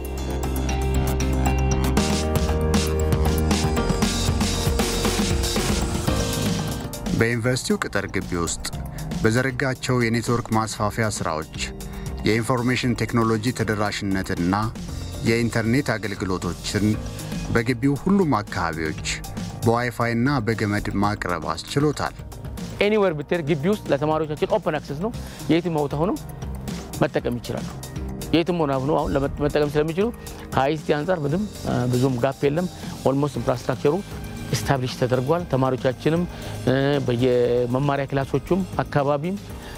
በዩኒቨርሲቲው ቅጥር ግቢ ውስጥ በዘረጋቸው የኔትወርክ ማስፋፊያ ሥራዎች የኢንፎርሜሽን ቴክኖሎጂ ተደራሽነትና የኢንተርኔት አገልግሎቶችን በግቢው ሁሉም አካባቢዎች በዋይፋይና በገመድ ማቅረብ አስችሎታል።
ኤኒዌር ብትሄድ ግቢ ውስጥ ለተማሪዎቻችን ኦፕን አክሰስ ነው። የትም ቦታ ሆነው መጠቀም ይችላሉ። የትም ሆነ ሆነው አሁን መጠቀም ስለሚችሉ ከአይሲቲ አንጻር ምንም ብዙም ጋፕ የለም። ኦልሞስት ኢንፍራስትራክቸሩ ስታብሊሽ ተደርጓል። ተማሪዎቻችንም በየመማሪያ ክላሶቹም አካባቢም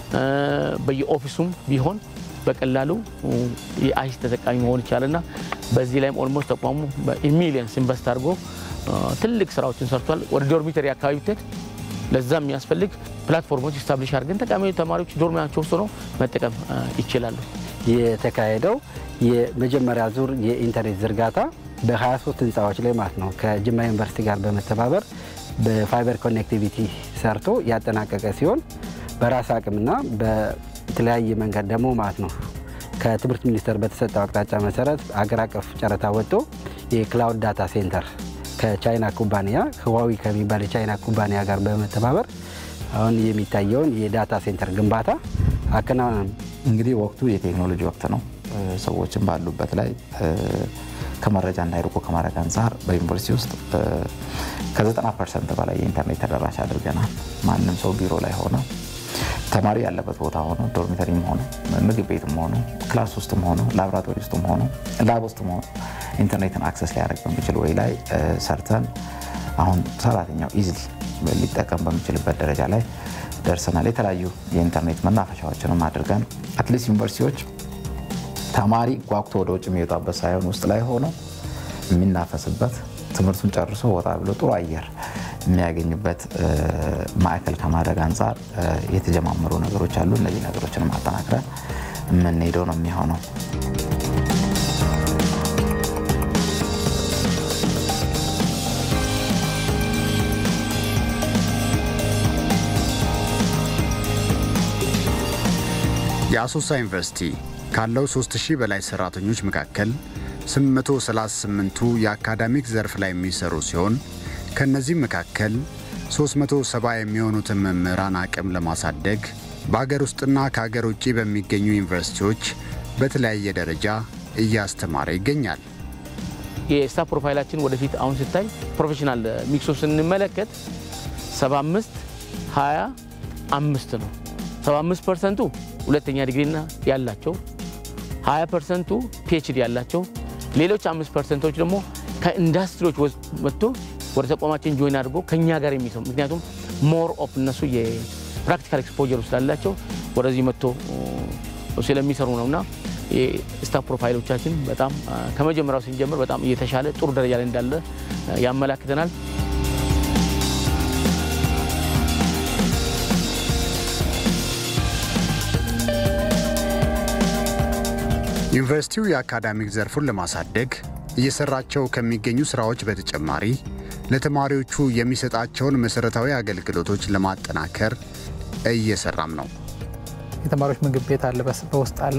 በየኦፊሱም ቢሆን በቀላሉ የአይሲቲ ተጠቃሚ መሆን ይቻላልና በዚህ ላይም ኦልሞስት ተቋሙ በሚሊየንስ ኢንቨስት አድርጎ ትልቅ ስራዎችን ሰርቷል። ወደ ዶርሚተሪ አካባቢ ብትሄድ ለዛ የሚያስፈልግ ፕላትፎርሞች ስታብሊሽ አድርገን ጠቃሚ ተማሪዎች ዶርሚያቸው ውስጥ ሆነው መጠቀም ይችላሉ።
የተካሄደው የመጀመሪያ ዙር የኢንተርኔት ዝርጋታ በ23 ህንፃዎች ላይ ማለት ነው ከጅማ ዩኒቨርሲቲ ጋር በመተባበር በፋይበር ኮኔክቲቪቲ ሰርቶ ያጠናቀቀ ሲሆን በራስ አቅምና በተለያየ መንገድ ደግሞ ማለት ነው ከትምህርት ሚኒስቴር በተሰጠው አቅጣጫ መሰረት አገር አቀፍ ጨረታ ወጥቶ የክላውድ ዳታ ሴንተር ከቻይና ኩባንያ ህዋዊ ከሚባል የቻይና ኩባንያ ጋር በመተባበር አሁን የሚታየውን የዳታ ሴንተር ግንባታ አከናውናል።
እንግዲህ ወቅቱ የቴክኖሎጂ ወቅት ነው። ሰዎችን ባሉበት ላይ ከመረጃ እንዳይርቁ ከማድረግ አንጻር በዩኒቨርሲቲ ውስጥ ከ90 ፐርሰንት በላይ የኢንተርኔት ተደራሽ አድርገናል። ማንም ሰው ቢሮ ላይ ሆነ ተማሪ ያለበት ቦታ ሆኖ ዶርሚተሪም ሆኖ ምግብ ቤትም ሆኖ ክላስ ውስጥም ሆኖ ላቦራቶሪ ውስጥም ሆኖ ላብ ውስጥም ሆኖ ኢንተርኔትን አክሰስ ሊያደርግ በሚችል ወይ ላይ ሰርተን አሁን ሰራተኛው ኢዝሊ ሊጠቀም በሚችልበት ደረጃ ላይ ደርሰናል። የተለያዩ የኢንተርኔት መናፈሻዎችንም አድርገን አትሊስት ዩኒቨርሲቲዎች ተማሪ ጓጉቶ ወደ ውጭ የሚወጣበት ሳይሆን ውስጥ ላይ ሆኖ የሚናፈስበት ትምህርቱን ጨርሶ ወጣ ብሎ ጥሩ አየር የሚያገኝበት ማዕከል ከማድረግ አንጻር የተጀማመሩ ነገሮች አሉ። እነዚህ ነገሮችን ማጠናክረን የምንሄደው ነው የሚሆነው።
የአሶሳ ዩኒቨርሲቲ ካለው 3000 በላይ ሰራተኞች መካከል 838ቱ የአካዳሚክ ዘርፍ ላይ የሚሰሩ ሲሆን ከእነዚህም መካከል 370 የሚሆኑትን መምህራን አቅም ለማሳደግ በአገር ውስጥና ከአገር ውጭ በሚገኙ ዩኒቨርሲቲዎች በተለያየ ደረጃ እያስተማረ ይገኛል።
የስታፍ ፕሮፋይላችን ወደፊት አሁን ስታይ ፕሮፌሽናል ሚክሱን ስንመለከት 75 20 አምስት ነው። 75 ፐርሰንቱ ሁለተኛ ዲግሪና ያላቸው 20 ፐርሰንቱ ፒኤችዲ ያላቸው ሌሎች አምስት ፐርሰንቶች ደግሞ ከኢንዱስትሪዎች መጥቶ ወደ ተቋማችን ጆይን አድርጎ ከኛ ጋር የሚሰሩ ምክንያቱም ሞር ኦፍ እነሱ የፕራክቲካል ኤክስፖጀሩ ስላላቸው ወደዚህ መጥቶ ስለሚሰሩ ነውና የስታፍ ፕሮፋይሎቻችን በጣም ከመጀመሪያው ስንጀምር በጣም እየተሻለ ጥሩ ደረጃ ላይ እንዳለ ያመላክተናል።
ዩኒቨርሲቲው የአካዳሚክ ዘርፉን ለማሳደግ እየሰራቸው ከሚገኙ ስራዎች በተጨማሪ ለተማሪዎቹ የሚሰጣቸውን መሰረታዊ አገልግሎቶች ለማጠናከር እየሰራም ነው።
የተማሪዎች ምግብ ቤት አለ፣ በውስጥ አለ።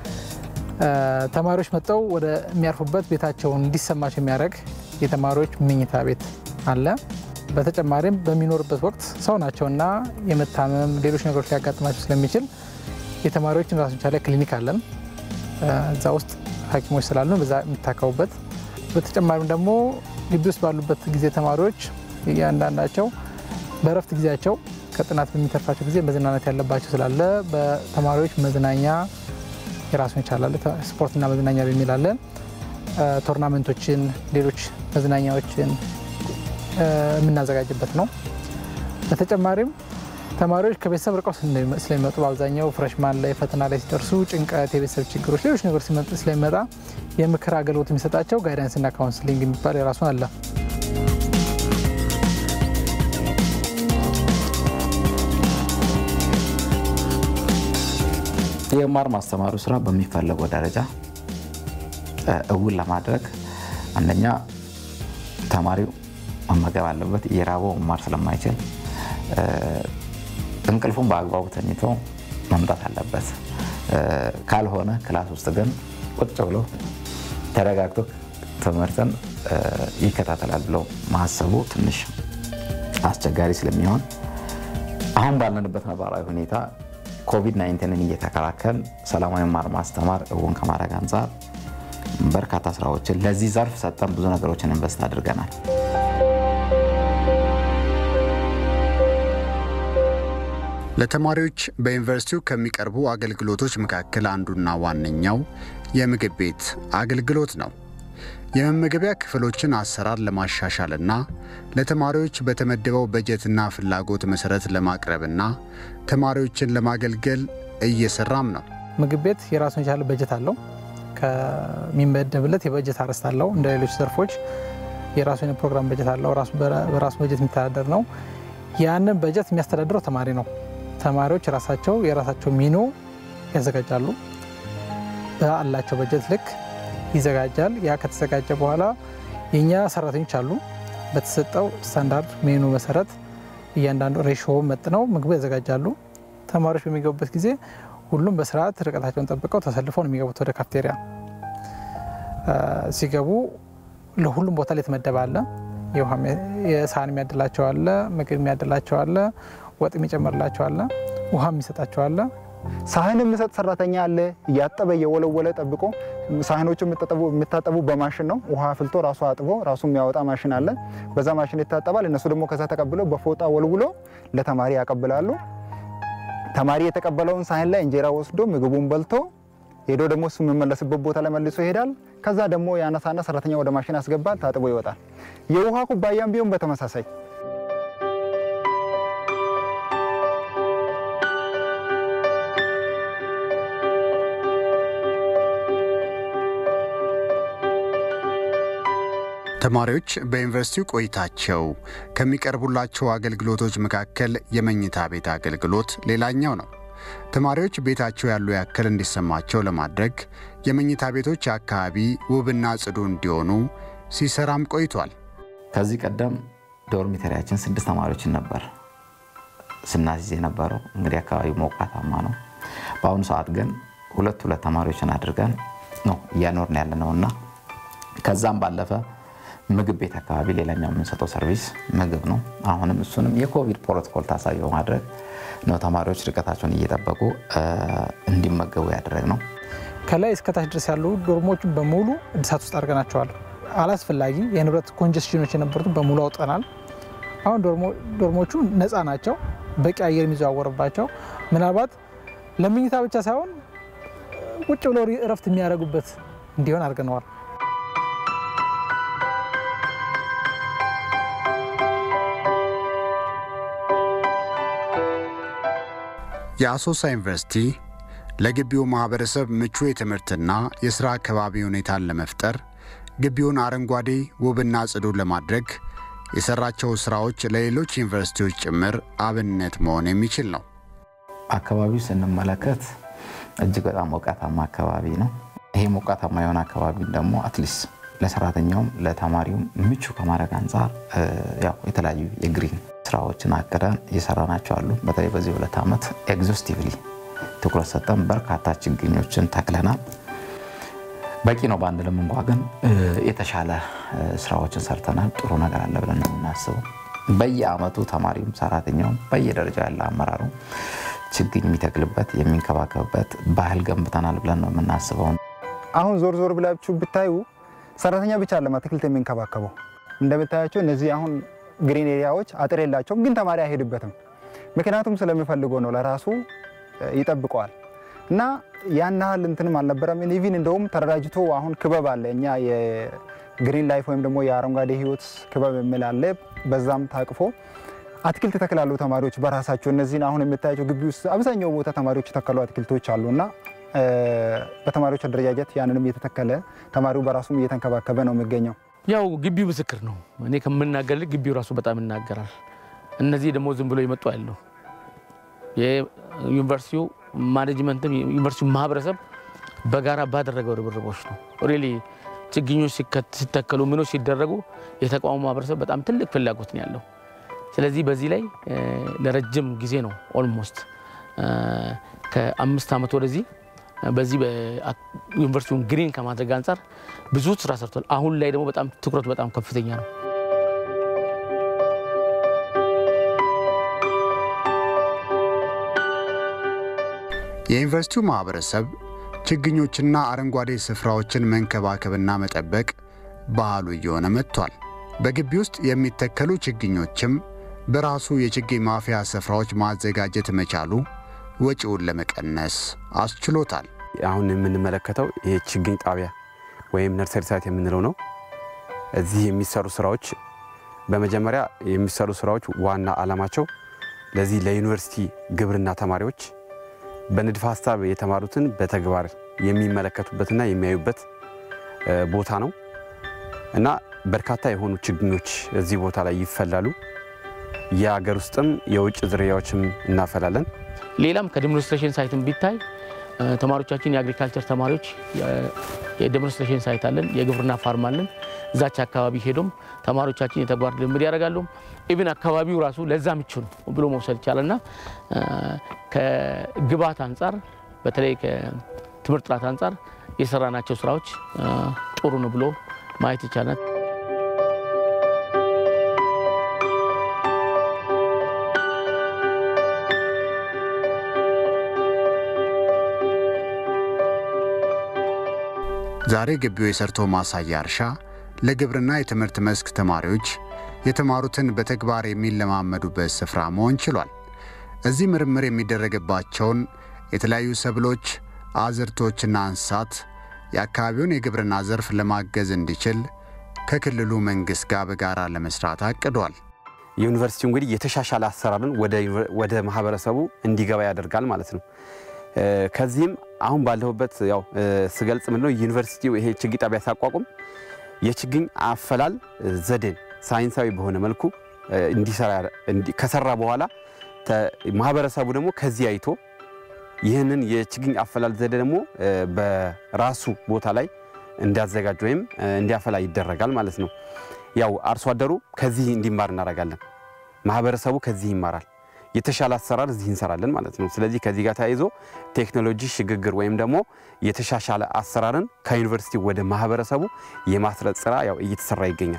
ተማሪዎች መጥተው ወደ የሚያርፉበት ቤታቸውን እንዲሰማቸው የሚያደርግ የተማሪዎች መኝታ ቤት አለ። በተጨማሪም በሚኖርበት ወቅት ሰው ናቸውና የመታመም ሌሎች ነገሮች ሊያጋጥማቸው ስለሚችል የተማሪዎችን ራሱን ቻለ ክሊኒክ አለን። እዛ ውስጥ ሐኪሞች ስላሉ በዛ የሚታከሙበት። በተጨማሪም ደግሞ ግቢ ውስጥ ባሉበት ጊዜ ተማሪዎች እያንዳንዳቸው በእረፍት ጊዜያቸው ከጥናት በሚተርፋቸው ጊዜ መዝናናት ያለባቸው ስላለ በተማሪዎች መዝናኛ የራሱን ይቻላል ስፖርትና መዝናኛ በሚል አለ። ቶርናመንቶችን፣ ሌሎች መዝናኛዎችን የምናዘጋጅበት ነው። በተጨማሪም ተማሪዎች ከቤተሰብ ርቀው ስለሚመጡ በአብዛኛው ፍረሽማን ላይ ፈተና ላይ ሲደርሱ ጭንቀት፣ የቤተሰብ ችግሮች፣ ሌሎች ነገሮች ሲመጡ ስለሚመጣ የምክር አገልግሎት የሚሰጣቸው ጋይዳንስና ካውንስሊንግ የሚባል የራሱ አለ።
የመማር ማስተማሩ ስራ በሚፈለገው ደረጃ እውን ለማድረግ አንደኛ ተማሪው መመገብ አለበት። እየራበው መማር ስለማይችል እንቅልፉን በአግባቡ ተኝቶ መምጣት አለበት። ካልሆነ ክላስ ውስጥ ግን ቁጭ ብሎ ተረጋግቶ ትምህርትን ይከታተላል ብሎ ማሰቡ ትንሽ አስቸጋሪ ስለሚሆን አሁን ባለንበት ነባራዊ ሁኔታ ኮቪድ 19ን እየተከላከል ሰላማዊ መማር ማስተማር እውን ከማድረግ አንጻር በርካታ ስራዎችን ለዚህ ዘርፍ ሰጠን ብዙ ነገሮችን ኢንቨስት አድርገናል።
ለተማሪዎች በዩኒቨርሲቲው ከሚቀርቡ አገልግሎቶች መካከል አንዱና ዋነኛው የምግብ ቤት አገልግሎት ነው። የመመገቢያ ክፍሎችን አሰራር ለማሻሻልና ለተማሪዎች በተመደበው በጀትና ፍላጎት መሰረት ለማቅረብና ተማሪዎችን ለማገልገል እየሰራም ነው።
ምግብ ቤት የራሱን የቻለ በጀት አለው። ከሚመደብለት የበጀት አርዕስት አለው። እንደ ሌሎች ዘርፎች የራሱን የፕሮግራም በጀት አለው። በራሱ በጀት የሚተዳደር ነው። ያንን በጀት የሚያስተዳድረው ተማሪ ነው። ተማሪዎች ራሳቸው የራሳቸው ሚኑ ያዘጋጃሉ። በአላቸው በጀት ልክ ይዘጋጃል። ያ ከተዘጋጀ በኋላ የእኛ ሰራተኞች አሉ። በተሰጠው ስታንዳርድ ሜኑ መሰረት እያንዳንዱ ሬሾ መጥነው ምግቡ ያዘጋጃሉ። ተማሪዎች በሚገቡበት ጊዜ ሁሉም በስርዓት ርቀታቸውን ጠብቀው ተሰልፈው ነው የሚገቡት ወደ ካፍቴሪያ። ሲገቡ ለሁሉም ቦታ ላይ የተመደበ አለ። የሳህን የሚያድላቸው አለ፣ ምግብ የሚያድላቸው አለ፣ ወጥ የሚጨምርላቸው አለ፣ ውሃ የሚሰጣቸው አለ።
ሳህን የሚሰጥ ሰራተኛ አለ። እያጠበ እየወለወለ ጠብቆ ሳህኖቹ የሚታጠቡ በማሽን ነው። ውሃ አፍልቶ ራሱ አጥቦ ራሱ የሚያወጣ ማሽን አለ። በዛ ማሽን ይታጠባል። እነሱ ደግሞ ከዛ ተቀብለው በፎጣ ወልውሎ ለተማሪ ያቀብላሉ። ተማሪ የተቀበለውን ሳህን ላይ እንጀራ ወስዶ ምግቡን በልቶ ሄዶ ደግሞ እሱ የሚመለስበት ቦታ ላይ መልሶ ይሄዳል። ከዛ ደግሞ ያነሳና ሰራተኛ ወደ ማሽን ያስገባል፣ ታጥቦ ይወጣል። የውሃ ኩባያም ቢሆን በተመሳሳይ
ተማሪዎች በዩኒቨርሲቲው ቆይታቸው ከሚቀርቡላቸው አገልግሎቶች መካከል የመኝታ ቤት አገልግሎት ሌላኛው ነው። ተማሪዎች ቤታቸው ያሉ ያክል እንዲሰማቸው ለማድረግ የመኝታ ቤቶች አካባቢ ውብና ጽዱ እንዲሆኑ ሲሰራም ቆይቷል።
ከዚህ ቀደም ዶርሚተሪያችን ስድስት ተማሪዎችን ነበር ስናስይዝ የነበረው። እንግዲህ አካባቢው ሞቃታማ ነው። በአሁኑ ሰዓት ግን ሁለት ሁለት ተማሪዎችን አድርገን ነው እያኖርን ያለ ነው እና ከዛም ባለፈ ምግብ ቤት አካባቢ ሌላኛው የምንሰጠው ሰርቪስ ምግብ ነው። አሁንም እሱንም የኮቪድ ፕሮቶኮል ታሳቢ በማድረግ ነው ተማሪዎች ርቀታቸውን እየጠበቁ እንዲመገቡ ያደረግ ነው።
ከላይ እስከታች ድረስ ያሉ ዶርሞቹን በሙሉ እድሳት ውስጥ አድርገናቸዋል። አላስፈላጊ የንብረት ኮንጀስሽኖች የነበሩትን በሙሉ አውጠናል። አሁን ዶርሞቹ ነፃ ናቸው፣ በቂ አየር የሚዘዋወርባቸው ምናልባት ለምኝታ ብቻ ሳይሆን ቁጭ ብለው እረፍት የሚያደርጉበት እንዲሆን አድርገነዋል።
የአሶሳ ዩኒቨርሲቲ ለግቢው ማኅበረሰብ ምቹ የትምህርትና የሥራ አካባቢ ሁኔታን ለመፍጠር ግቢውን አረንጓዴ ውብና ጽዱ ለማድረግ የሠራቸው ሥራዎች ለሌሎች ዩኒቨርሲቲዎች ጭምር አብነት መሆን የሚችል ነው።
አካባቢው ስንመለከት እጅግ በጣም ሞቃታማ አካባቢ ነው። ይሄ ሞቃታማ የሆነ አካባቢ ደግሞ አትሊስት ለሰራተኛውም ለተማሪውም ምቹ ከማድረግ አንጻር ያው የተለያዩ የግሪን ስራዎችን አቅደን እየሰራናቸው አሉ። በተለይ በዚህ ሁለት ዓመት ኤግዞስቲቭሊ ትኩረት ሰጠን በርካታ ችግኞችን ተክለናል። በቂ ነው ባንልም እንኳ ግን የተሻለ ስራዎችን ሰርተናል። ጥሩ ነገር አለ ብለን ነው የምናስበው። በየአመቱ ተማሪውም ሰራተኛውም በየደረጃው ያለ አመራሩ ችግኝ የሚተክልበት የሚንከባከብበት ባህል ገንብተናል ብለን ነው የምናስበው።
አሁን ዞር ዞር ብላችሁ ብታዩ ሰራተኛ ብቻ አለም አትክልት የሚንከባከበው። እንደምታያቸው እነዚህ አሁን ግሪን ኤሪያዎች አጥር የላቸውም፣ ግን ተማሪ አይሄድበትም። ምክንያቱም ስለሚፈልገው ነው፣ ለራሱ ይጠብቀዋል። እና ያን ያህል እንትንም አልነበረም። ኢቪን እንደውም ተደራጅቶ አሁን ክበብ አለ። እኛ የግሪን ላይፍ ወይም ደግሞ የአረንጓዴ ህይወት ክበብ የሚል አለ። በዛም ታቅፎ አትክልት ይተክላሉ ተማሪዎች በራሳቸው። እነዚህን አሁን የምታያቸው ግቢ ውስጥ አብዛኛው ቦታ ተማሪዎች የተከሉ አትክልቶች አሉ እና በተማሪዎች አደረጃጀት ያንንም እየተተከለ ተማሪው በራሱም እየተንከባከበ ነው የሚገኘው።
ያው ግቢው ምስክር ነው። እኔ ከምናገር ግቢው ራሱ በጣም ይናገራል። እነዚህ ደግሞ ዝም ብሎ ይመጡ ያለው የዩኒቨርሲቲው ማኔጅመንትም ዩኒቨርሲቲው ማህበረሰብ በጋራ ባደረገው ርብርቦች ነው። ሪሊ ችግኞች ሲተከሉ ምኖች ሲደረጉ የተቋሙ ማህበረሰብ በጣም ትልቅ ፍላጎት ነው ያለው። ስለዚህ በዚህ ላይ ለረጅም ጊዜ ነው ኦልሞስት ከአምስት ዓመት ወደዚህ በዚህ ዩኒቨርሲቲውን ግሪን ከማድረግ አንጻር ብዙ ስራ ሰርቷል። አሁን ላይ ደግሞ በጣም ትኩረቱ በጣም ከፍተኛ ነው።
የዩኒቨርሲቲው ማኅበረሰብ ችግኞችና አረንጓዴ ስፍራዎችን መንከባከብና መጠበቅ ባህሉ እየሆነ መጥቷል። በግቢ ውስጥ የሚተከሉ ችግኞችም በራሱ የችግኝ ማፍያ ስፍራዎች ማዘጋጀት መቻሉ ወጪውን ለመቀነስ አስችሎታል።
አሁን የምንመለከተው ይህ ችግኝ ጣቢያ ወይም ነርሰሪ ሳይት የምንለው ነው። እዚህ የሚሰሩ ስራዎች በመጀመሪያ የሚሰሩ ስራዎች ዋና ዓላማቸው ለዚህ ለዩኒቨርሲቲ ግብርና ተማሪዎች በንድፈ ሀሳብ የተማሩትን በተግባር የሚመለከቱበትና የሚያዩበት ቦታ ነው እና በርካታ የሆኑ ችግኞች እዚህ ቦታ ላይ ይፈላሉ። የሀገር ውስጥም የውጭ ዝርያዎችም እናፈላለን።
ሌላም ከዴሞንስትሬሽን ሳይትን ቢታይ ተማሪዎቻችን የአግሪካልቸር ተማሪዎች የዴሞንስትሬሽን ሳይት አለን፣ የግብርና ፋርም አለን። እዛች አካባቢ ሄዶም ተማሪዎቻችን የተግባር ልምድ ያደርጋሉ። ኢቭን አካባቢው ራሱ ለዛ ምቹ ነው ብሎ መውሰድ ይቻላል እና ከግብዓት አንጻር በተለይ ከትምህርት ጥራት አንጻር የሰራናቸው ስራዎች ጥሩ ነው ብሎ ማየት ይቻላል።
ዛሬ ግቢው የሰርቶ ማሳያ እርሻ ለግብርና የትምህርት መስክ ተማሪዎች የተማሩትን በተግባር የሚለማመዱበት ስፍራ መሆን ችሏል። እዚህ ምርምር የሚደረግባቸውን የተለያዩ ሰብሎች፣ አዝርቶችና እንስሳት የአካባቢውን የግብርና ዘርፍ ለማገዝ እንዲችል ከክልሉ መንግሥት ጋር በጋራ ለመስራት አቅዷል።
ዩኒቨርሲቲው እንግዲህ የተሻሻለ አሰራርን ወደ ማህበረሰቡ እንዲገባ ያደርጋል ማለት ነው። ከዚህም አሁን ባለሁበት ያው ስገልጽ ምንድነው ዩኒቨርሲቲው ይሄ ችግኝ ጣቢያ ሲያቋቁም የችግኝ አፈላል ዘዴን ሳይንሳዊ በሆነ መልኩ እንዲሰራ ከሰራ በኋላ ማህበረሰቡ ደግሞ ከዚህ አይቶ ይህንን የችግኝ አፈላል ዘዴ ደግሞ በራሱ ቦታ ላይ እንዲያዘጋጅ ወይም እንዲያፈላ ይደረጋል ማለት ነው። ያው አርሶ አደሩ ከዚህ እንዲማር እናደርጋለን። ማህበረሰቡ ከዚህ ይማራል። የተሻለ አሰራር እዚህ እንሰራለን ማለት ነው። ስለዚህ ከዚህ ጋር ተያይዞ ቴክኖሎጂ ሽግግር ወይም ደግሞ የተሻሻለ አሰራርን ከዩኒቨርሲቲ ወደ ማህበረሰቡ የማስረጽ ስራ ያው እየተሰራ ይገኛል።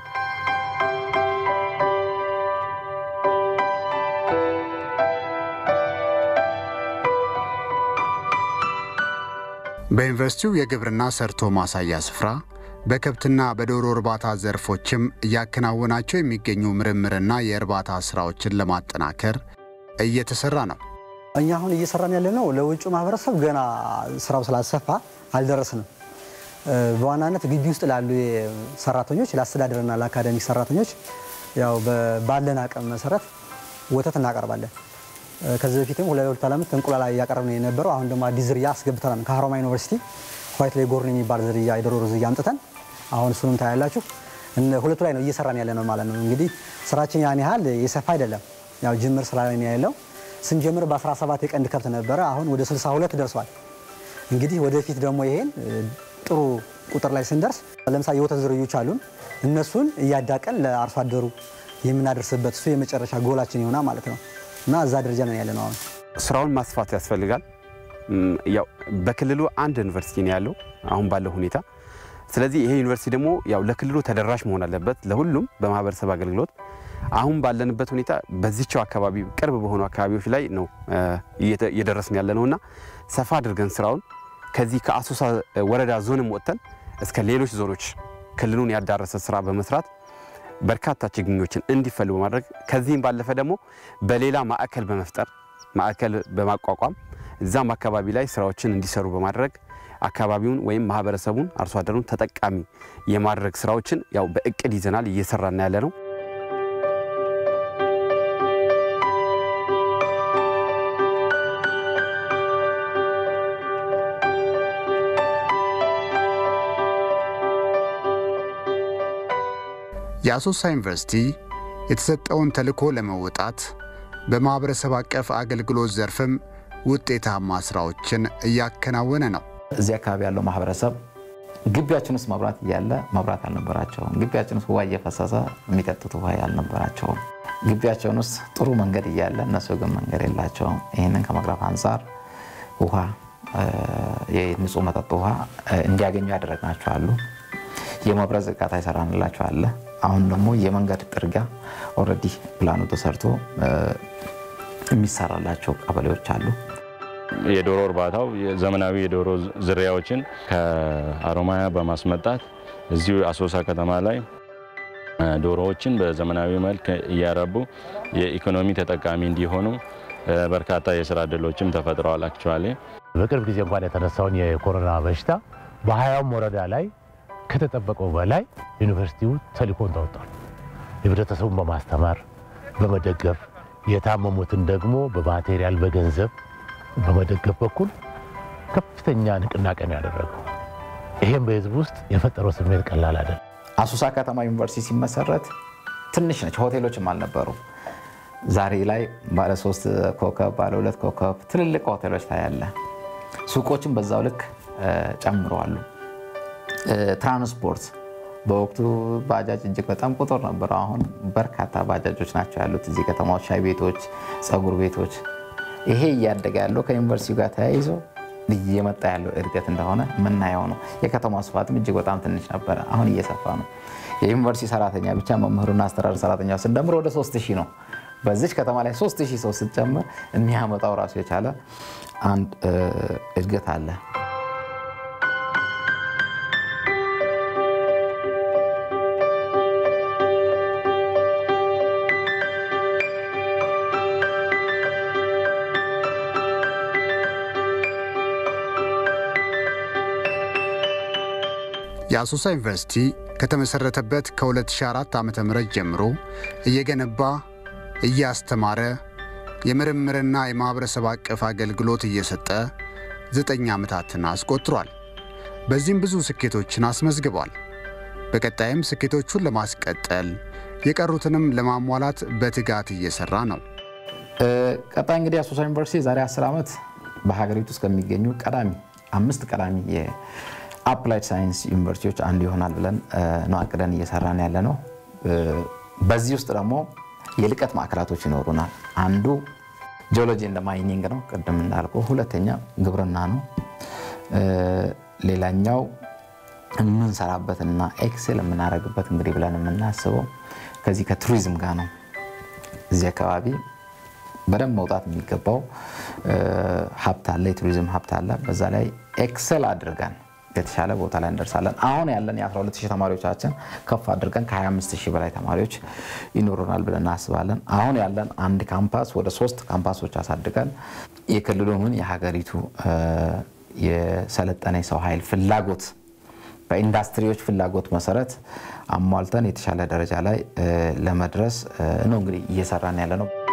በዩኒቨርሲቲው የግብርና ሰርቶ ማሳያ ስፍራ በከብትና በዶሮ እርባታ ዘርፎችም እያከናወናቸው የሚገኙ ምርምርና የእርባታ ስራዎችን ለማጠናከር እየተሰራ ነው።
እኛ አሁን እየሰራን ያለ ነው ለውጭ ማህበረሰብ ገና ስራው ስላልሰፋ አልደረስንም። በዋናነት ግቢ ውስጥ ላሉ ሰራተኞች ለአስተዳደርና ለአካዳሚክ ሰራተኞች ያው ባለን አቅም መሰረት ወተት እናቀርባለን። ከዚህ በፊትም ሁለት ሁለት ዓመት እንቁላል እያቀረብን የነበረው አሁን ደግሞ አዲስ ዝርያ አስገብተናል። ከሀሮማያ ዩኒቨርሲቲ ዋይት ሌጎርን የሚባል ዝርያ የዶሮ ዝርያ አምጥተን አሁን እሱንም ታያላችሁ። ሁለቱ ላይ ነው እየሰራን ያለ ነው ማለት ነው። እንግዲህ ስራችን ያን ያህል የሰፋ አይደለም። ያው ጅምር ስራ ላይ ነው ያለው። ስንጀምር በ17 የቀንድ ከብት ነበረ። አሁን ወደ 62 ደርሷል። እንግዲህ ወደፊት ደግሞ ይሄን ጥሩ ቁጥር ላይ ስንደርስ ለምሳሌ የወተት ዝርዮች አሉን። እነሱን እያዳቀን ለአርሶ አደሩ የምናደርስበት እሱ የመጨረሻ ጎላችን ይሆናል ማለት ነው እና እዛ ደረጃ ነው ያለ ነው አሁን።
ስራውን ማስፋት ያስፈልጋል። ያው በክልሉ አንድ ዩኒቨርሲቲ ነው ያለው አሁን ባለው ሁኔታ። ስለዚህ ይሄ ዩኒቨርሲቲ ደግሞ ያው ለክልሉ ተደራሽ መሆን አለበት ለሁሉም በማህበረሰብ አገልግሎት። አሁን ባለንበት ሁኔታ በዚቸው አካባቢ ቅርብ በሆኑ አካባቢዎች ላይ ነው እየደረስን ያለ ነውና ሰፋ አድርገን ስራውን ከዚህ ከአሶሳ ወረዳ ዞንም ወጥተን እስከ ሌሎች ዞኖች ክልሉን ያዳረሰ ስራ በመስራት በርካታ ችግኞችን እንዲፈሉ በማድረግ ከዚህም ባለፈ ደግሞ በሌላ ማዕከል በመፍጠር ማዕከል በማቋቋም እዛም አካባቢ ላይ ስራዎችን እንዲሰሩ በማድረግ አካባቢውን ወይም ማህበረሰቡን አርሶ አደሩን ተጠቃሚ የማድረግ ስራዎችን ያው በእቅድ ይዘናል እየሰራን ያለ ነው።
የአሶሳ ዩኒቨርሲቲ የተሰጠውን ተልዕኮ ለመወጣት በማኅበረሰብ አቀፍ አገልግሎት ዘርፍም ውጤታማ ሥራዎችን እያከናወነ ነው።
እዚህ አካባቢ ያለው ማህበረሰብ ግቢያችን ውስጥ መብራት እያለ መብራት አልነበራቸውም። ግቢያችን ውስጥ ውሃ እየፈሰሰ የሚጠጡት ውሃ አልነበራቸውም። ግቢያቸውን ውስጥ ጥሩ መንገድ እያለ እነሱ ግን መንገድ የላቸውም። ይህንን ከመቅረፍ አንጻር ውሃ፣ የንጹህ መጠጥ ውሃ እንዲያገኙ ያደረግናቸው አሉ። የመብራት ዝርጋታ ይሰራንላቸው አለ። አሁን ደግሞ የመንገድ ጥርጊያ ኦልሬዲ ፕላኑ ተሰርቶ የሚሰራላቸው ቀበሌዎች አሉ።
የዶሮ እርባታው ዘመናዊ የዶሮ ዝርያዎችን ከአሮማያ በማስመጣት እዚሁ አሶሳ ከተማ ላይ ዶሮዎችን በዘመናዊ መልክ እያረቡ የኢኮኖሚ ተጠቃሚ እንዲሆኑ በርካታ የስራ እድሎችም ተፈጥረዋል። አክቹዋሊ
በቅርብ ጊዜ እንኳን የተነሳውን የኮሮና በሽታ በሀያውም ወረዳ ላይ ከተጠበቀው በላይ ዩኒቨርሲቲው ተልዕኮን ተወጥቷል። ህብረተሰቡን በማስተማር በመደገፍ የታመሙትን ደግሞ በማቴሪያል በገንዘብ በመደገፍ በኩል ከፍተኛ ንቅናቄ ነው ያደረገው። ይሄም በህዝብ ውስጥ የፈጠረው ስሜት ቀላል አይደለም።
አሶሳ ከተማ ዩኒቨርሲቲ ሲመሰረት ትንሽ ነች፣ ሆቴሎችም አልነበሩ። ዛሬ ላይ ባለ ሶስት ኮከብ ባለ ሁለት ኮከብ ትልልቅ ሆቴሎች ታያለ። ሱቆችም በዛው ልክ ጨምረዋሉ። ትራንስፖርት በወቅቱ ባጃጅ እጅግ በጣም ቁጥር ነበረ። አሁን በርካታ ባጃጆች ናቸው ያሉት እዚህ ከተማዎች፣ ሻይ ቤቶች፣ ፀጉር ቤቶች። ይሄ እያደገ ያለው ከዩኒቨርሲቲው ጋር ተያይዞ እየመጣ ያለው እድገት እንደሆነ የምናየው ነው። የከተማ ስፋትም እጅግ በጣም ትንሽ ነበረ፣ አሁን እየሰፋ ነው። የዩኒቨርሲቲ ሰራተኛ ብቻ መምህሩና አስተዳደር ሰራተኛ ስንደምር ወደ 3000 ነው። በዚች ከተማ ላይ 3000 ሰው ስትጨምር የሚያመጣው ራሱ የቻለ አንድ እድገት አለ።
የአሶሳ ዩኒቨርሲቲ ከተመሠረተበት ከ2004 ዓ ም ጀምሮ እየገነባ እያስተማረ የምርምርና የማኅበረሰብ አቀፍ አገልግሎት እየሰጠ ዘጠኝ ዓመታትን አስቆጥሯል። በዚህም ብዙ ስኬቶችን አስመዝግቧል። በቀጣይም ስኬቶቹን ለማስቀጠል የቀሩትንም ለማሟላት በትጋት እየሠራ ነው።
ቀጣይ እንግዲህ አሶሳ ዩኒቨርሲቲ ዛሬ 10 ዓመት በሀገሪቱ ውስጥ ከሚገኙ ቀዳሚ አምስት ቀዳሚ የአፕላይድ ሳይንስ ዩኒቨርሲቲዎች አንዱ ይሆናል ብለን ነው አቅደን እየሰራን ያለ ነው። በዚህ ውስጥ ደግሞ የልቀት ማዕከላቶች ይኖሩናል። አንዱ ጂኦሎጂ እንደ ማይኒንግ ነው፣ ቅድም እንዳልኩ። ሁለተኛ ግብርና ነው። ሌላኛው የምንሰራበትና ኤክሴል የምናደርግበት እንግዲህ ብለን የምናስበው ከዚህ ከቱሪዝም ጋር ነው። እዚህ አካባቢ በደንብ መውጣት የሚገባው ሀብት አለ፣ የቱሪዝም ሀብት አለ። በዛ ላይ ኤክሰል አድርገን የተሻለ ቦታ ላይ እንደርሳለን። አሁን ያለን የ12000 ተማሪዎቻችን ከፍ አድርገን ከ25000 በላይ ተማሪዎች ይኖሩናል ብለን እናስባለን። አሁን ያለን አንድ ካምፓስ ወደ ሶስት ካምፓሶች አሳድገን የክልሉን የሀገሪቱ የሰለጠነ የሰው ኃይል ፍላጎት በኢንዱስትሪዎች ፍላጎት መሰረት አሟልተን የተሻለ ደረጃ ላይ ለመድረስ ነው እንግዲህ እየሰራን ያለ ነው።